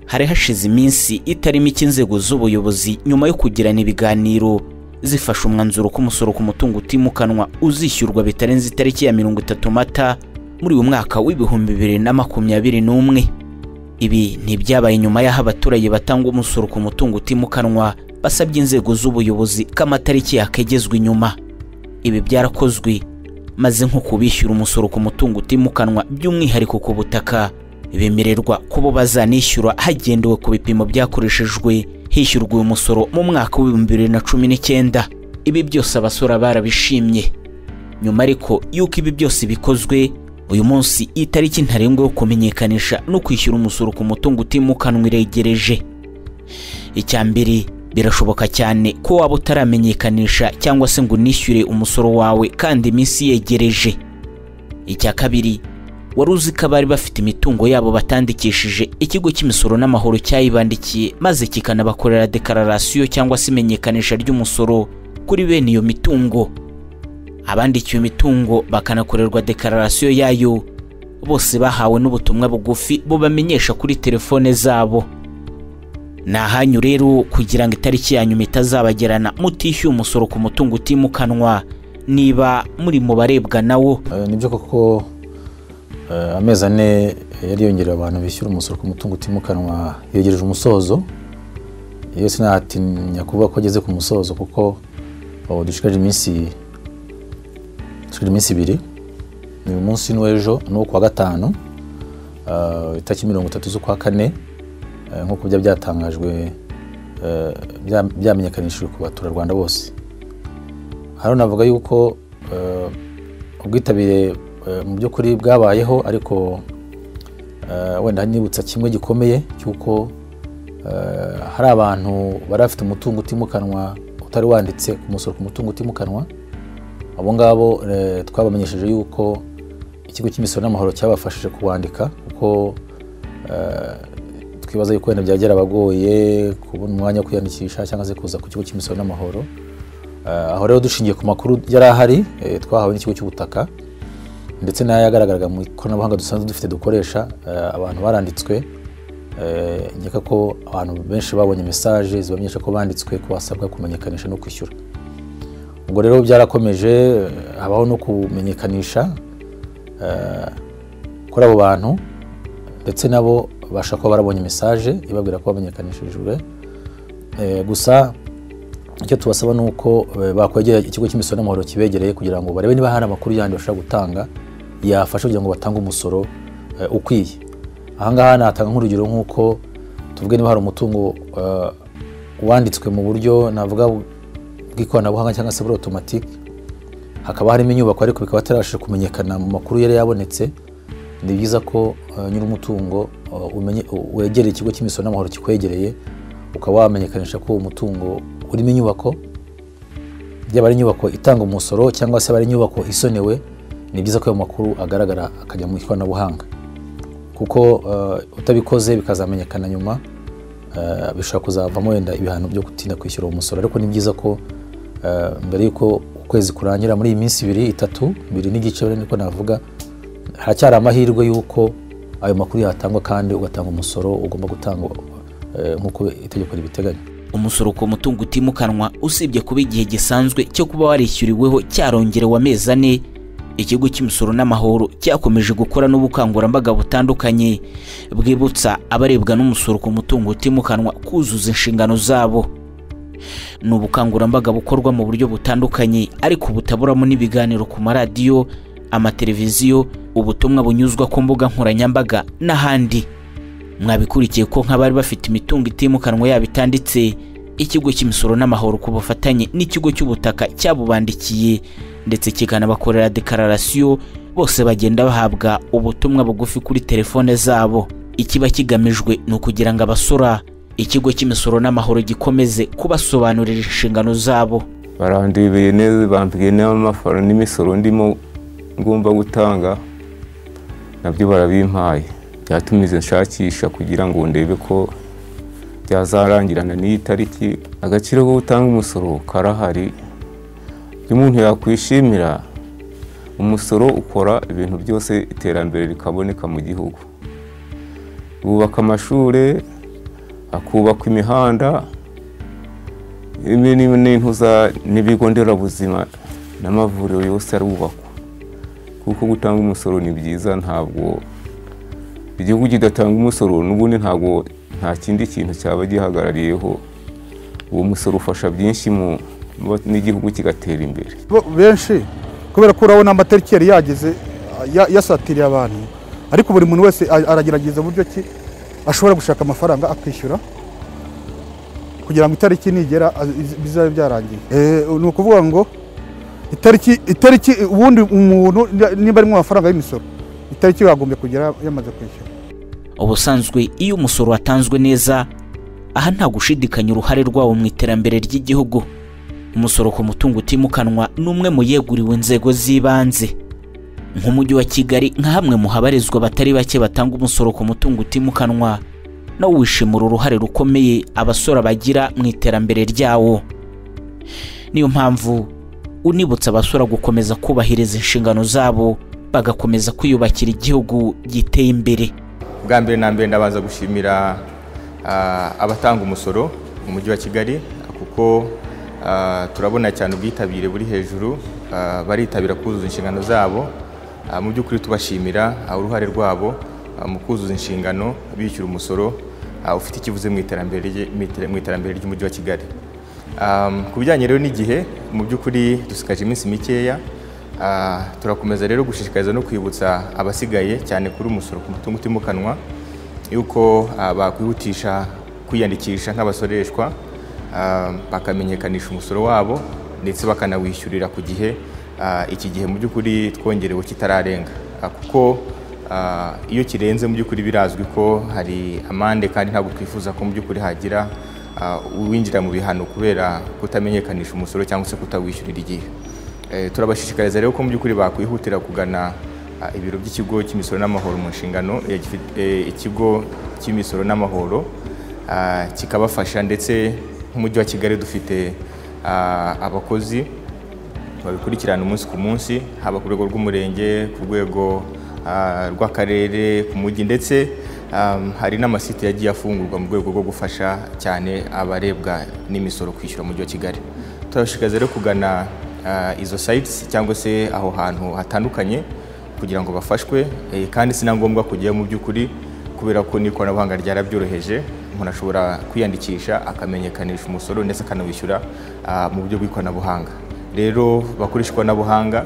hari hashize iminsi itari mike inzego z'ubuyobozi nyuma yo kugirana ibiganiro zifasha umwanzuro ko umusoro ku mutungo utimukanwa uzishyurwa bitarenze itariki ya mirongo itatu mata muri uyu mwaka w'ibihumbi bibiri na makumyabiri n'umwe ibi ntibyabaye nyuma y'aho abaturage batanga umusoro ku mutungo utimukanwa basabye inzego z'ubuyobozi ko amatariki yakegezwa inyuma ibi byarakozwe maze nko kubishyura umusoro ku mutungo utimukanwa by'umwihariko ku butaka bemererwa kubo bazanishyura hagendewe ku bipimo byakoreshejwe hishyurwa uyu musoro mu mwaka w'ibihumbi bibiri na cumi n'icyenda ibi byose abasora barabishimye nyuma ariko y'uko ibi byose bikozwe uyu munsi itariki ntarengwa yo kumenyekanisha no kwishyura umusoro ku mutungo utimukanwa iregereje icya mbere birashoboka cyane ko waba utaramenyekanisha cyangwa se ngo unishyure umusoro wawe kandi iminsi yegereje icya kabiri wari uzi ko abari bafite imitungo yabo batandikishije ikigo cy'imisoro n'amahoro cyayibandikiye maze kikanabakorera dekararasiyo cyangwa se imenyekanisha ry'umusoro kuri bene iyo mitungo abandikiwe imitungo bakanakorerwa dekararasiyo yayo bose bahawe n'ubutumwa bugufi bubamenyesha kuri telefone zabo ni ahanyu rero kugira ngo itariki ya nyuma itazabagerana mutishyuye umusoro ku mutungo utimukanwa niba muri mu barebwa nawo nibyo koko amezi ane yari yongerera abantu bishyura umusoro ku mutungo utimukanwa yegereje umusozo iyo sinatinya kuvuga ko ageze ku musozo kuko dushikaje iminsi iminsi ibiri ni umunsi n'uw'ejo n'uwo kuwa gatanu itariki mirongo itatu z'ukwa kane nk'uko bijya byatangajwe byamenyekanishijwe ku baturarwanda bose hano navuga yuko ubwitabire mu by'ukuri bwabayeho ariko wenda nibutsa kimwe gikomeye cy'uko hari abantu bari bafite umutungo utimukanwa utari wanditse ku musoro ku mutungo utimukanwa abo ngabo twabamenyesheje yuko ikigo cy'imisoro n'amahoro cyabafashije kuwandika kuko twibaza yuko wenda byagera abagoye kubona umwanya wo kwiyandikisha cyangwa se kuza ku kigo cy'imisoro n'amahoro aho rero dushingiye ku makuru yari ahari twahawe n'ikigo cy'ubutaka ndetse n'ayagaragaraga mu ikoranabuhanga dusanzwe dufite dukoresha abantu baranditswe nkeka ko abantu benshi babonye mesaje zibamenyesha ko banditswe ko basabwa kumenyekanisha no kwishyura ubwo rero byarakomeje habaho no kumenyekanisha kuri abo bantu ndetse nabo babasha kuba barabonye mesaje ibabwira ko bamenyekanishijwe gusa icyo tubasaba ni uko bakwegera ikigo cy'imisoro n'amahoro kibegereye kugira ngo barebe niba hari amakuru yandi bashobora gutanga yafasha kugira ngo batange umusoro ukwiye ahangaha natanga nk'urugero nk'uko tuvuge niba hari umutungo wanditswe mu buryo navuga bw'ikoranabuhanga cyangwa se buri otomatike hakaba harimo inyubako ariko bikaba atarabashije kumenyekana mu makuru yari yabonetse ni byiza ko nyir'umutungo wegereye ikigo cy'imisoro n'amahoro kikwegereye ukaba wamenyekanisha ko uwo mutungo urimo inyubako byaba ari inyubako itanga umusoro cyangwa se ari inyubako isonewe ni byiza ko ayo makuru agaragara akajya mu ikoranabuhanga kuko utabikoze bikazamenyekana nyuma bishobora kuzavamo wenda ibihano byo gutinda kwishyura uwo musoro ariko ni byiza ko mbere y'uko ukwezi kurangira muri iyi minsi ibiri itatu ibiri n'igice niko navuga haracyari amahirwe y'uko ayo makuru yatangwa kandi ugatanga umusoro ugomba gutangwa nk'uko itegeko ribiteganya umusoro ku mutungo utimukanwa usibye kuba igihe gisanzwe cyo kuba warishyuriweho cyarongerewe amezi ane ikigo cy'imisoro n'amahoro cyakomeje gukora n'ubukangurambaga butandukanye bwibutsa abarebwa n'umusoro ku mutungo utimukanwa kuzuza inshingano zabo ni ubukangurambaga bukorwa mu buryo butandukanye ariko butaburamo n'ibiganiro ku maradiyo amateleviziyo ubutumwa bunyuzwa ku mbuga nkoranyambaga n'ahandi mwabikurikiye ko nk'abari bafite imitungo itimukanwa yabo itanditse ikigo cy'imisoro n'amahoro ku bufatanye n'ikigo cy'ubutaka cyabubandikiye ndetse kikanabakorera dekararasiyo bose bagenda bahabwa ubutumwa bugufi kuri telefone zabo ikiba kigamijwe ni ukugira ngo abasora ikigo cy'imisoro n'amahoro gikomeze kubasobanurira inshingano zabo barandibeye neza bambwiye n'amafara n'imisoro ndimo ngomba gutanga nabyo barabimpaye byatumize nshakisha kugira ngo ndebe ko byazarangirana n'iyi tariki agaciro ko gutanga umusoro karahari iyo umuntu yakwishimira umusoro ukora ibintu byose iterambere rikaboneka mu gihugu bubaka amashuri hakubakwa imihanda ibi ni- ni intuza n'ibigo nderabuzima n'amavuriro yose arubakwa kuko gutanga umusoro ni byiza ntabwo igihugu kidatanga umusoro n'ubundi ntabwo nta kindi kintu cyaba gihagarariyeho uwo musoro ufasha byinshi mu mu- n'igihugu kigatera imbere bo- benshi kubera ko urabona amatariki yari yageze ya- yasatiriye abantu ariko buri muntu wese a- aragerageza uburyo ki ashobora gushaka amafaranga akishyura kugira ngo itariki nigera a- iz- bizabe byarangiye Eh, ni ukuvuga ngo itariki itariki ubundi umuntu ni- niba arimo amafaranga y'imisoro itariki yagombye kugera yamaze kwishyura ubusanzwe iyo umusoro watanzwe neza aha nta gushidikanya uruhare rwawo mu iterambere ry'igihugu umusoro ku mutungo utimukanwa ni umwe mu yeguriwe inzego z'ibanze nk'umujyi wa kigali nka hamwe mu habarizwa abatari bake batanga umusoro ku mutungo utimukanwa nawo wishimira uruhare rukomeye abasora bagira mu iterambere ryawo niyo mpamvu unibutsa abasora gukomeza kubahiriza inshingano zabo bagakomeza kwiyubakira igihugu giteye imbere bwa mbere na mbere ndabanza gushimira ah, abatanga umusoro mu mujyi wa kigali kuko ah, turabona cyane ubwitabire buri hejuru ah, baritabira kuzuza inshingano zabo Ah, mu by'ukuri tubashimira ah, uruhare rwabo ah, mu kuzuza inshingano bishyura umusoro ah, ufite ikivuze mu iterambere rye- mu iter- mu iterambere ry'umujyi wa kigali Um, ku bijyanye rero n'igihe mu by'ukuri dusigaje iminsi mikeya Ah, turakomeza rero gushishikariza no kwibutsa abasigaye cyane kuri umusoro ku mutungo utimukanwa yuko ah, bakwihutisha kwiyandikisha nk'abasoreshwa ah, bakamenyekanisha umusoro wabo ndetse bakanawishyurira ku gihe Ah, iki gihe mu by'ukuri twongerewe kitararenga Ah, kuko Ah, iyo kirenze mu by'ukuri birazwi ko hari amande kandi ntabwo twifuza ko mu by'ukuri hagira ah, uwinjira mu bihano kubera kutamenyekanisha umusoro cyangwa se kutawishyurira igihe Eh, turabashishikariza rero ko mu by'ukuri bakwihutira kugana ah, ibiro by'ikigo cy'imisoro n'amahoro mu nshingano eh, gifi- eh, ikigo cy'imisoro n'amahoro ah, kikabafasha ndetse nk'umujyi wa kigali dufite ah, abakozi babikurikirana umunsi ku munsi haba ku rwego rw'umurenge ku rwego ah, rw'akarere ku mujyi ndetse um, hari n'amasite yagiye afungurwa mu rwego rwo gufasha cyane abarebwa n'imisoro kwishyura umujyi wa kigali turabashishikariza rero kugana ah, izo sites cyangwa se aho hantu hatandukanye kugira ngo bafashwe eh, kandi si na ngombwa kujyayo mu by'ukuri kubera ko n'ikoranabuhanga ryarabyoroheje umuntu ashobora kwiyandikisha akamenyekanisha umusoro ndetse akanawishyura ah, mu buryo bw'ikoranabuhanga rero bakoresha ikoranabuhanga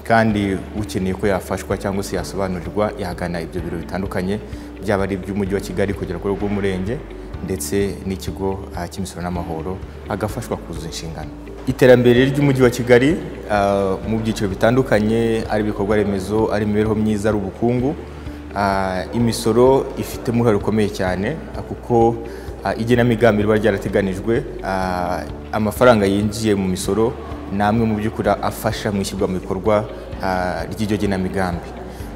kandi ukeneye ko yafashwa cyangwa se yasobanurirwa yagana ibyo biro bitandukanye byaba ari iby'umujyi wa kigali kugera ku rwego rw'umurenge ndetse n'ikigo ah, cy'imisoro n'amahoro agafashwa kuzuza inshingano iterambere ry'umujyi wa kigali ah, mu byiciro bitandukanye ari ibikorwa remezo ari imibereho myiza ari ubukungu Ah, imisoro ifitemo uruhare rukomeye cyane ah, kuko ah, igenamigambi riba ryarateganijwe ah, amafaranga yinjiye mu misoro ni amwe mu by'ukuri afasha mu ishyirwa mu bikorwa ah, ry'iryo genamigambi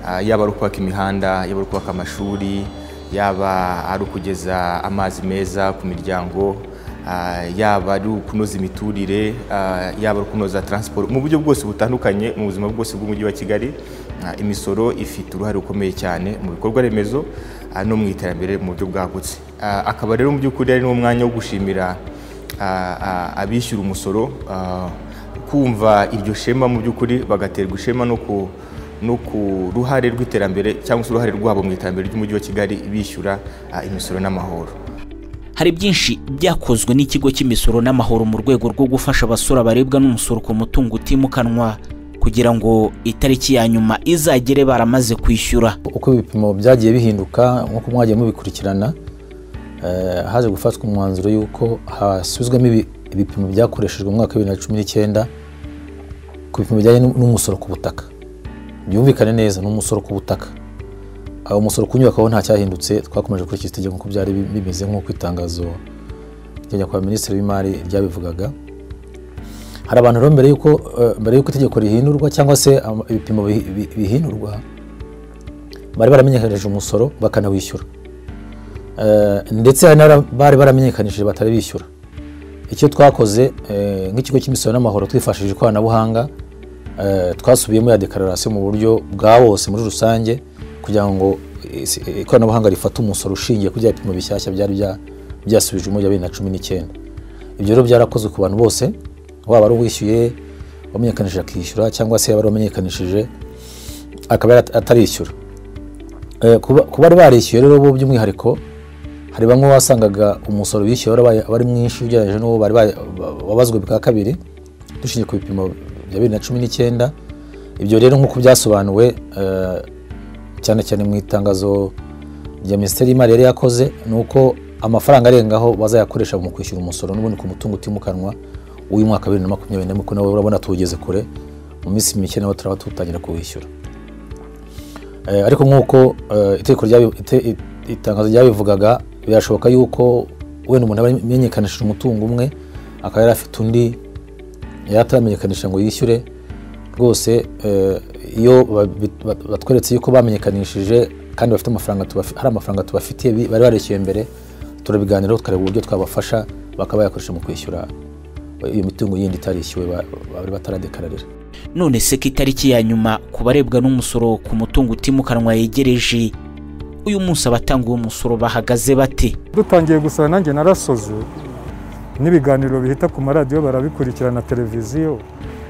Ah, yaba ari ukubaka imihanda yaba ari ukubaka amashuri yaba ari ukugeza amazi meza ku miryango Ah, yaba ari ukunoza imiturire ah, yaba ari ukunoza taransiporo mu buryo bwose butandukanye mu buzima bwose bw'umujyi wa kigali ah, imisoro ifite uruhare rukomeye cyane mu bikorwa remezo ah, no mu iterambere mu buryo bwagutse Ah, akaba rero mu by'ukuri ari n'umwanya wo gushimira ah, ah, abishyura umusoro ah, kumva iryo shema mu by'ukuri bagaterwa ishema no ku no ku ruhare rw'iterambere cyangwa se uruhare rwabo mu iterambere ry'umujyi wa kigali bishyura ah, imisoro n'amahoro hari byinshi byakozwe n'ikigo cy'imisoro n'amahoro mu rwego rwo gufasha abasora baribwa n'umusoro ku mutungo utimukanwa kugira ngo itariki ya nyuma izagere baramaze kwishyura uko ibipimo byagiye bihinduka nk'uko mwagiye mubikurikirana eh, haje gufatwa umwanzuro y'uko hasubizwamo ibi- ibipimo byakoreshejwe mu mwaka wa bibiri na cumi n'icyenda ku bipimo bijyanye n'u- n'umusoro ku butaka byumvikane neza ni umusoro ku butaka aho umusoro ku nyubako ho nta cyahindutse twakomeje gukurikiza itegeko nk'uko byari bi- bimeze nk'uko itangazo rya nyakubahwa minisitiri w'imari ryabivugaga hari abantu rero mbere y'uko eh, mbere y'uko itegeko rihindurwa cyangwa se ama- ibipimo bihi- bi- bihindurwa bari baramenyekanishije umusoro bakanawishyura Eh, ndetse hari n'abara- bari baramenyekanishije batari bishyura icyo twakoze eh, nk'ikigo cy'imisoro n'amahoro twifashishije ikoranabuhanga eh, twasubiyemo ya dekararasiyo mu buryo bwa bose muri rusange kugira ngo isi- ikoranabuhanga rifate umusoro ushingiye ku bya bipimo bishyashya byari bya- byasubije umujyi wa bibiri na cumi n'icyenda ibyo rero byarakozwe ku bantu bose waba ari uwishyuye wamenyekanishije akishyura cyangwa se yaba ari uwamenyekanishije akaba yara- atarishyura Eh, kuba kuba bari barishyuye rero bo by'umwihariko hari bamwe wasangaga umusoro bishyuye warabaye- wari mwinshi ugereranyije n'uwo bari ba- ba- babazwe bwa kabiri dushingiye ku bipimo bya bibiri na cumi n'icyenda ibyo rero nk'uko byasobanuwe eh, cyane cyane mu itangazo rya minisiteri y'imari yari yakoze ni uko amafaranga arengaho bazayakoresha mu kwishyura umusoro n'ubundi ku mutungo utimukanwa w'uyu mwaka wa bibiri na makumyabiri na rimwe kuko nawe urabona tuwugeze kure mu minsi mike nawe turaba tutangira kuwishyura Eh, ariko nk'uko eh, itegeko ryabi- ite- it- itangazo ryabivugaga birashoboka yuko wenda umuntu aba yamenyekanishije umutungo umwe akaba yari afite undi yari ataramenyekanisha ngo yishyure rwose eh, iyo babi- bat- batweretse yuko bamenyekanishije kandi bafite amafaranga tubafi- hari amafaranga tubafitiye bi- bari barishyuye mbere turabiganiraho tukareba uburyo twabafasha bakaba bayakoresha mu kwishyura eh, iyo mitungo yindi itarishyuwe ba- bari bataradekararira none se ko itariki ya nyuma ku barebwa n'umusoro ku mutungo utimukanwa yegereje uyu munsi abatanga uwo musoro bahagaze bate dutangiye gusaba nanjye narasoze n'ibiganiro bihita ku maradiyo barabikurikirana televiziyo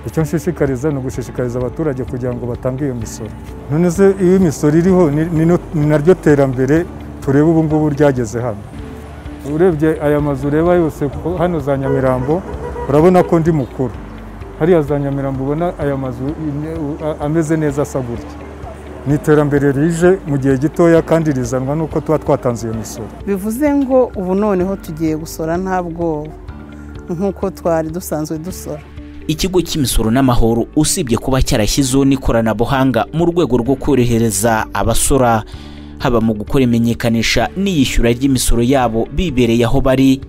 icyo nshishikariza ni ugushishikariza abaturage kugira ngo batange iyo misoro none se iyo imisoro iriho ni- ni no- ni naryo terambere tureba ubu ngubu ryageze hano urebye aya mazu ureba yose ko hano za nyamirambo urabona ko ndi mukuru hariya za nyamirambo ubona aya mazu ine- a- ameze neza asa gutya ni iterambere rije mu gihe gitoya kandi rizanwa n'uko tuba twatanze iyo misoro bivuze ngo ubu noneho tugiye gusora nta bwoba nk'uko twari dusanzwe dusora ikigo cy'imisoro n'amahoro usibye kuba cyarashyizeho n'ikoranabuhanga mu rwego rwo korohereza abasora haba mu gukora imenyekanisha n'iyishyura ry'imisoro yabo bibereye aho bari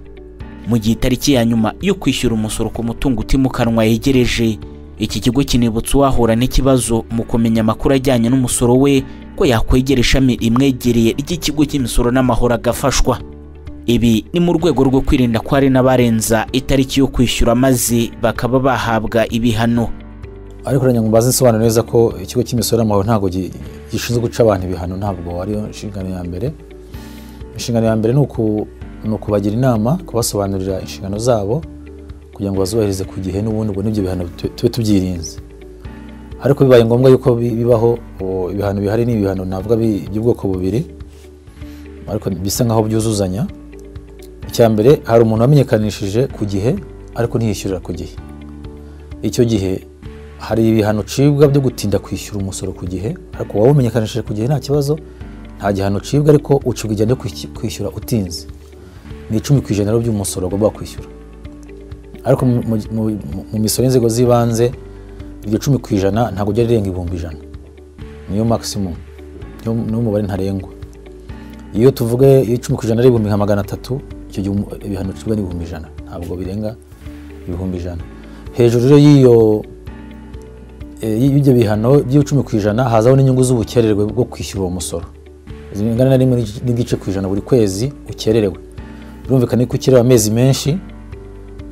mu gihe itariki ya nyuma yo kwishyura umusoro ku mutungo utimukanwa yegereje iki kigo kinibutsa uwahura n'ikibazo mu kumenya amakuru ajyanye n'umusoro we ko yakwegera ishami rimwegereye ry'ikigo cy'imisoro n'amahoro agafashwa ibi ni mu rwego rwo kwirinda ko hari n'abarenza itariki yo kwishyura maze bakaba bahabwa ibihano ariko nagira ngo mbaze nsobanure neza ko ikigo cy'imisoro n'amahoro ntabwo gi- gishinzwe guca abantu ibihano ntabwo ariyo nshingano ya mbere inshingano ya mbere ni uku- ni ukubagira inama kubasobanurira inshingano zabo kugira ngo bazubahirize ku gihe n'ubundi ubwo n'ibyo bihano tu- tube tubyirinze ariko bibaye ngombwa yuko bi- bibaho o, ibihano bihari ni ibihano navuga bi- by'ubwoko bubiri ariko bisa nk'aho byuzuzanya icya mbere hari umuntu wamenyekanishije ku gihe ariko ntiyishyurira ku gihe icyo gihe hari ibihano ucibwa byo gutinda kwishyura umusoro ku gihe ariko waba umenyekanishije ku gihe nta kibazo nta gihano ucibwa ariko ucibwa igihano cyo kwishy- kwishyura utinze ni icumi ku ijana rero by'umusoro wagomba kwishyura ariko mu- mu- mu- mu misoro y'inzego z'ibanze iryo cumi ku ijana ntabwo ujya rirenga ibihumbi ijana niyo maximum niyo niwo mubare ntarengwa iyo tuvuge iyo icumi ku ijana ari ibihumbi nka magana atatu icyo gihe umu- ibihano ucibwa ni ibihumbi ijana ntabwo birenga ibihumbi ijana hejuru rero y'iyo eh, y'ibyo bihano by'icumi ku ijana hazaho n'inyungu z'ubukererwe bwo kwishyura uwo musoro zingana na rimwe n'igice- n'igice ku ijana buri kwezi ukererewe birumvikana ko ukerewe amezi menshi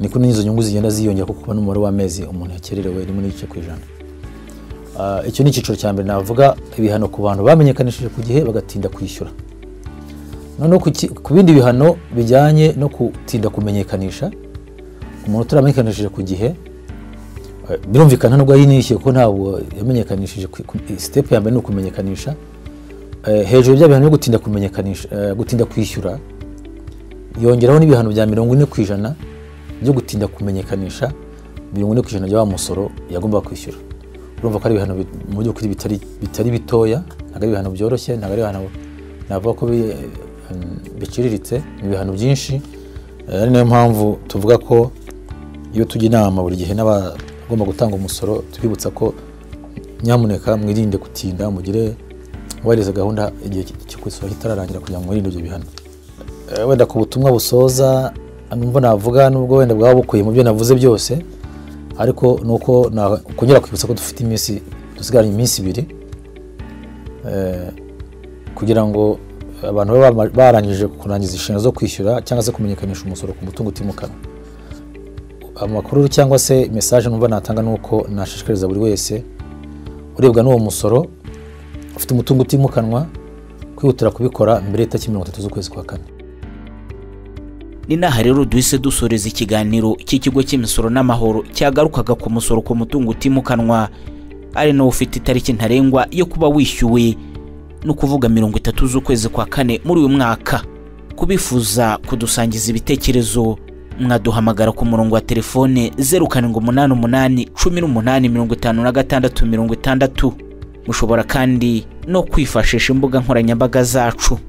niko n'izo nyungu zigenda ziyongera kuko ubona umubare w'amezi umuntu yakererewe rimwe n'igice ku ijana Ah, icyo ni icyiciro cya mbere navuga ibihano ku bantu bamenyekanishije ku gihe bagatinda kwishyura noneho ku ki- ku bindi bihano bijyanye no gutinda kumenyekanisha umuntu utaramenyekanishije ku gihe Eh, birumvikana nubwo yinishyuye ko ntabwo yamenyekanishije ku- ku- step ya mbere ni ukumenyekanisha Eh, hejuru y'ibyo bihano byo gutinda kumenyekanisha eh, gutinda kwishyura yongeraho n'ibihano bya mirongo ine ku ijana byo gutinda kumenyekanisha mirongo ine ku ijana bya wa musoro yagombaga kwishyura urumva ko ari ibihano bi- mu by'ukuri bitari bitari bitoya ntabwo ari ibihano byoroshye ntabwo ari ibihano navuga ko bi- eh, biciriritse ni ibihano byinshi Eh, ari nayo mpamvu tuvuga ko iyo tujya inama buri gihe n'abagomba gutanga umusoro tubibutsa ko nyamuneka mwirinde gutinda mugire wubahirize gahunda igihe cy- cyo kwisura kitararangira kugira ngo mwirinde ibyo bihano Eh, wenda ku butumwa busoza numva navuga nubwo wenda bwaba bukuye mu byo navuze byose ariko ni uko na- kongera kwibutsa ko dufite iminsi dusigaranye iminsi ibiri Eh, kugira ngo abantu babe bama- barangije kurangiza inshingano zo kwishyura cyangwa se kumenyekanisha umusoro ku mutungo utimukanwa amakuru cyangwa se mesaje numva natanga ni uko nashishikariza buri wese urebwa n'uwo musoro ufite umutungo utimukanwa kwihutira kubikora mbere y'itariki mirongo itatu z'ukwezi kwa kane ni n'aha rero duhise dusoreza ikiganiro cy'ikigo cy'imisoro n'amahoro cyagarukaga ku musoro ku mutungo utimukanwa ari nawo ufite itariki ntarengwa yo kuba wishyuwe ni ukuvuga mirongo itatu z'ukwezi kwa kane muri uyu mwaka kubifuza kudusangiza ibitekerezo mwaduhamagara ku murongo wa telefone zeru karindwi umunani umunani cumi n'umunani mirongo itanu na gatandatu mirongo itandatu mushobora kandi no kwifashisha imbuga nkoranyambaga zacu